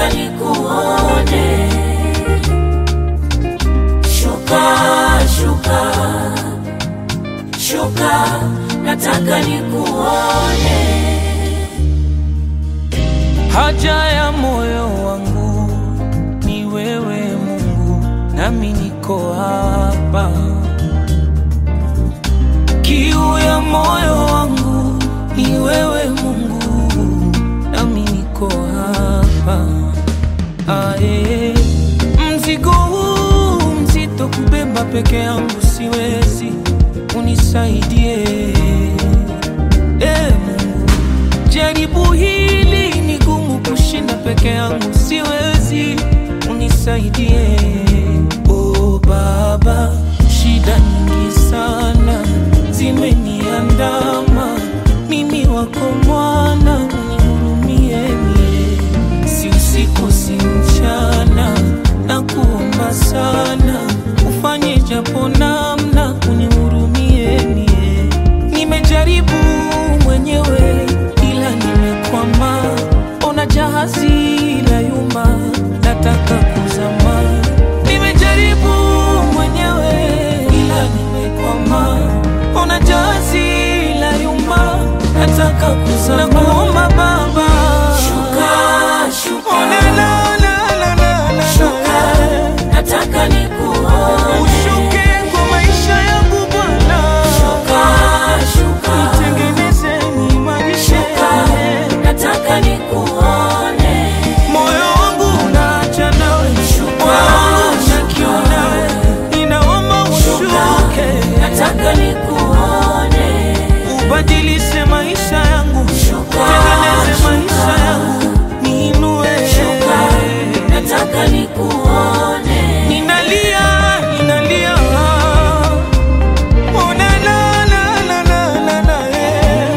nataka nikuone. Shuka, shuka, shuka, nataka nikuone. Haja ya moyo wangu ni wewe Mungu, nami niko hapa. Kiu ya moyo wangu ni wewe Mungu, nami niko hapa. Ae, mzigo huu mzito kubeba peke yangu siwezi, unisaidie e Mungu. Jaribu hili ni gumu kushinda peke yangu, siwezi, unisaidie. O Baba, shida nyingi sana zimeniandama, mimi wako mwana, unihurumie mie, si usiku si mchana, na kuomba sana, ufanye japo namna, unihurumie mie, nimejaribu mwenyewe ila nimekwama, ona jahazi la yuma, nataka kuzama. Nimejaribu mwenyewe ila nimekwama, ona jahazi la yuma, nataka kuzama. Nakuomba Baba, Shuka, shuka, Oh, la, la, la, la, la, la, shuka, la. nataka nikuone. Ushuke kwa maisha yangu Bwana, Shuka, shuka, tengeneze niimarishe shuka, nataka nikuone. moyo wangu unaacha nawe, Shuka, moyo wangu una shuka. kiu nawe, ninaomba Shuka, ushuke, nataka nikuone. ubadilishe maisha yangu, Shuka, tengeneze shuka. maisha yangu, niinue. Shuka, nataka nikuone. Ninalia, ninalia, oh la la la la la la la, eh.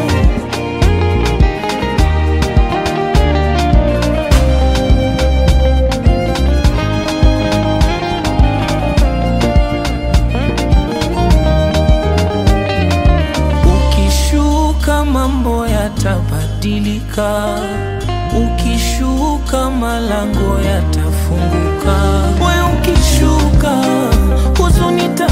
Ukishuka mambo yatabadilika, ukishuka malango yatafunguka. We ukishuka huzuni